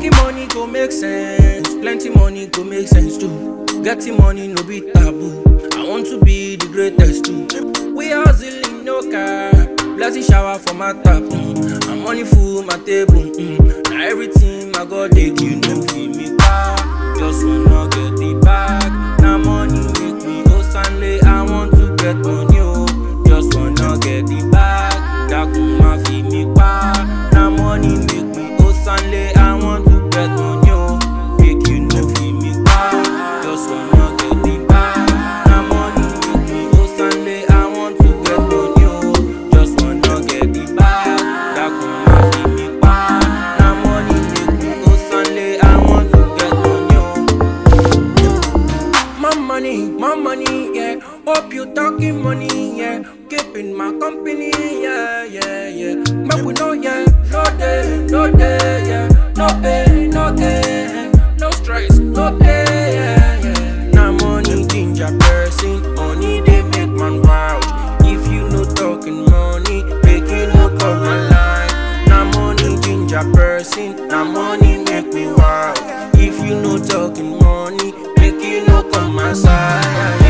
Making money go make sense, plenty money go make sense too. Getting money no be taboo. I want to be the greatest too. We hustling no car, blessing shower for my tap. Mm. And money full my table. Mm. Now everything my God they give no feel me back. Just wanna get the bag. Now money make me go Stanley. I want to get money oh. Just wanna get the bag. Dakun ma fi mi pa. Now money make me go Stanley. I want to get money oh. Make you no feel me pa. Just wanna get the bag. Now money make me go Stanley. I want to get money oh. Just wanna get the bag. Dakun ma fi mi pa. Now money make me go Stanley. I want to get money oh. My money, my money, yeah. Hope you talking money, yeah. Keeping my company, yeah, yeah, yeah. But we know, yeah. No day, no day, yeah. No pain, no gain, no stress, no day, yeah, yeah. Now money ginger person, money they make man vouch. If you no talking money, make you no call my line. Now money ginger person, now money make me wild. If you no talking money, make you no come my side.